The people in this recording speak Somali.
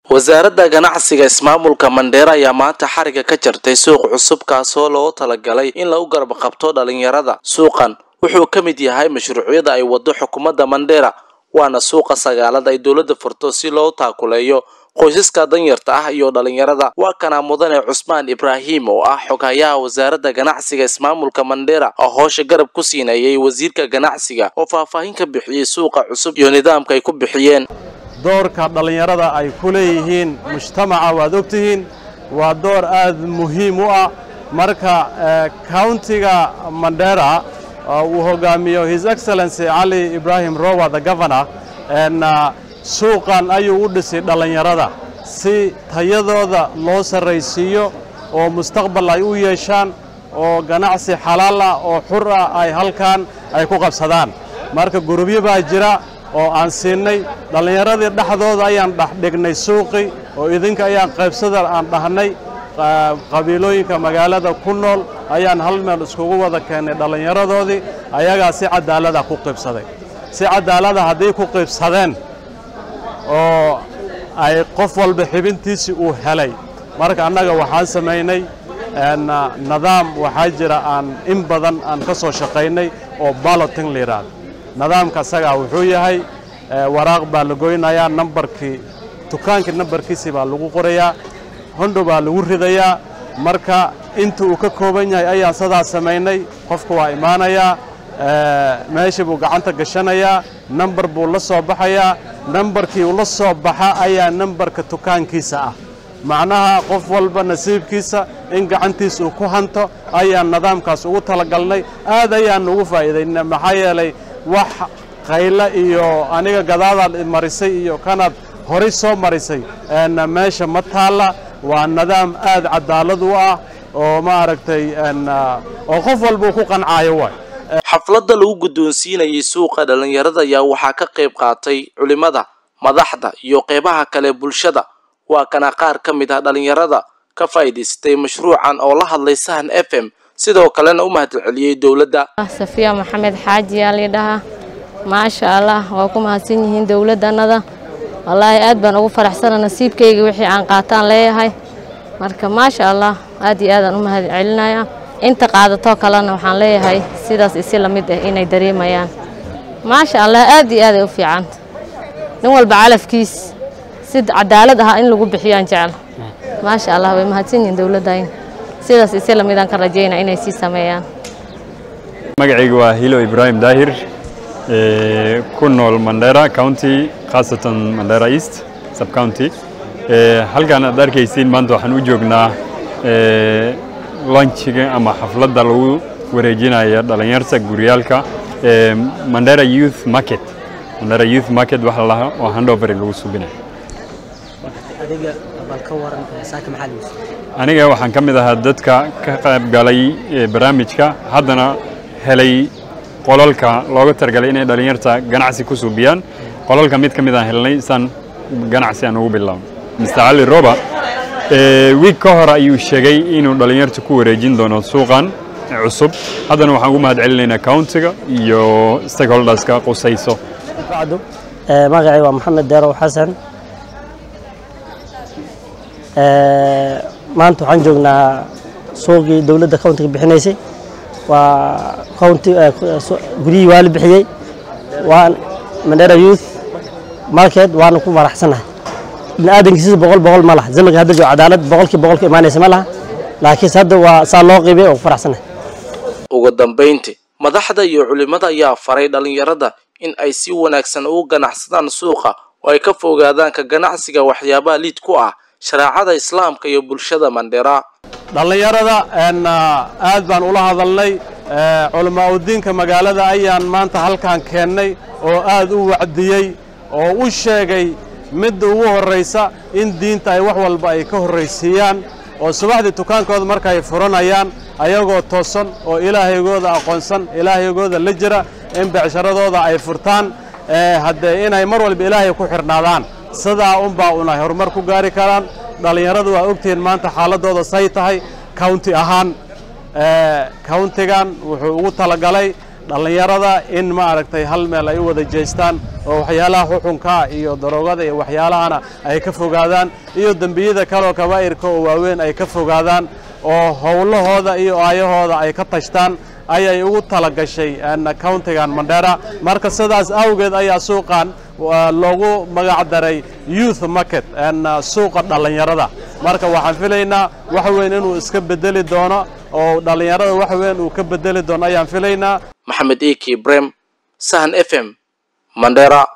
wasaaradda ganacsiga ismaamulka mandheera ayaa maanta xariga ka jartay suuq cusub kaasoo loogu talagalay in lagu garab qabto dhalinyarada suuqan wuxuu ka mid yahay mashruucyada ay wado xukuumadda mandheera waana suuqa sagaalada ay dowladda furto si loo taakuleeyo qoysaska danyarta ah iyo dhalinyarada waa kana mudane cusmaan ibraahim oo ah xoghayaha wasaaradda ganacsiga ismaamulka mandheera oo hoosha garab ku siinayay wasiirka ganacsiga oo faahfaahin ka bixiyey suuqa cusub iyo nidaamka ay ku bixiyeen doorka dhallinyarada ay ku leeyihiin mujtamaca waad ogtihiin waa door aad muhiim u ah marka countiga mandheera uu hogaamiyo his excellency cali ibraahim rowa the governor suuqan ayuu u dhisay dhallinyarada si tayadooda loo sarraysiiyo oo mustaqbal ay u yeeshaan oo ganacsi xalaal ah oo xur ah ay halkan ay ku qabsadaan marka gurubyo baa jira oo aan siinay dhallinyaradii dhexdooda ayaan dhexdhignay suuqii oo idinka ayaan qaybsada aan dhahnay qabiilooyinka magaalada ku nool ayaan hal meel iskugu wada keennay dhallinyaradoodii ayagaa si cadaalada ku qaybsaday si cadaalada hadday ku qaybsadeen oo ay qof walba xibintiisii uu helay marka annaga waxaan samaynay nidaam waxaa jira aan in badan aan ka soo shaqaynay oo balloting la yidhaahdo nidaamka asagaa wuxuu yahay waraaq baa la goynayaa nambarkii dukaankii nambarkiisii baa lagu qorayaa hondho baa lagu ridayaa marka inta uu ka kooban yahay ayaan sidaa samaynay qofka waa imaanayaa meeshii buu gacanta gashanayaa nambar buu la soo baxayaa nambarkii uu la soo baxa ayaa nambarka dukaankiisa ah macnaha qof walba nasiibkiisa in gacantiisa uu ku hanto ayaan nidaamkaas ugu talagalnay aad ayaan ugu faa'iidaynay maxaa yeelay wax qaylo iyo aniga gadaadaad marisay iyo kanaad horay soo marisay meesha ma taalla waa nidaam aad cadaalad u ah oo maaragtay oo qof walba uu ku qancaayo waay xafladda lagu guddoonsiinayay suuqa dhalinyarada ayaa waxaa ka qayb qaatay culimmada madaxda iyo qeybaha kale bulshada waa kana qaar ka mid ah dhalinyarada ka faa'iidaystay mashruucan oo la hadlay sahan f m sidoo kalena u mahadceliyey dowladda safiya maxamed xaaji yaa liidhahaa maasha allah waa ku mahadsan yihiin dowladdannada wallaahi aad baan ugu faraxsana nasiibkayga wixii aan qaataan leeyahay marka maasha allah aad iyo aadaan u mahad celinayaa inta qaadatoo kalena waxaan leeyahay sidaas isi la mid ah inay dareemayaan maasha allah aad iyo aaday u fiicanta nin walba calafkiis si cadaalad ah in lagu bixiyaan jecel maasha allah way mahadsan yihiin dowladdayn sidaas isi la midaan ka rajaynaa inay sii sameeyaan magacayga waa hilo ibraahim daahir ku nool mandera county khaasatan mandera east sub county halkan aad arkaysiin maanta waxaan u joognaa lunchiga ama xafladda lagu wareejinaya dhalinyarta guryaalka mandera youth market mandera youth market waxa la lahaa oo handover lagu subinayo aniga waxaan ka mid ahaa dadka ka qayb galay barnaamijka haddana helay qolalka looga targalay inay dhalinyarta ganacsi ku subiyaan qolalka mid ka mid aan helnay isaan ganacsi aan ugu bilaabno mr cali roba wiig ka hor ayuu sheegay inuu dhalinyarta ku wareejin doono suuqan cusub haddana waxaan ugu mahad celinaynaa countiga iyo stakeholderska qusayso magacay waa maxamed deerow xasan maanta waxaan joognaa suuqii dowladda countiga bixinaysay waa county guryihii waa la bixiyey waa mandera youth market waana ku faraxsanahay bini aadankiisisa boqol boqol ma laha zamanka hadda joogo cadaalad boqolkii boqolka imaanaysa ma laha laakiinse hadda waa saa loo qiibay oo ku faraxsanahay ugu dambayntii madaxda iyo culimmada ayaa faray dhalinyarada in ay si wanaagsan ugu ganacsadaan suuqa oo ay ka fogaadaan ka ganacsiga waxyaabaha liid ku ah shareecada islaamka iyo bulshada mandheera dhallinyarada aad baan ula hadalnay culamaa udiinka magaalada ayaan maanta halkan keennay oo aad u wacdiyey oo u sheegay midda ugu horraysa in diinta ay wax walba ay ka horraysiiyaan oo subaxdii dukaankooda marka ay furanayaan ayagoo toosan oo ilaahaygooda aqoonsan ilaahaygooda la jira in becsharadooda ay furtaan haddee inay mar walba ilaahay ku xidhnaadaan sidaa unbaa unay horumar ku gaari karaan dhallinyaradu waa ogtihiin maanta xaaladooda say tahay county ahaan countigan wuxuu ugu talagalay dhallinyarada in ma aragtay hal meel ay u wada jeestaan oo waxyaalaha xuxunka iyo daroogada iyo waxyaalahana ay ka fogaadaan iyo dembiyada kaleoo kabaa'irka oo waaweyn ay ka fogaadaan oo howlahooda iyo aayahooda ay ka tashtaan ayay ugu tala gashay countigan mandera marka sidaas awgeed ayaa suuqan loogu magac daray youth market suuqa dhallinyarada marka waxaan filaynaa wax weyn inuu iska bedeli doono oo dhallinyarada wax weyn uu ka bedeli doono ayaan filaynaa maxamed eki brem sahan f m mandera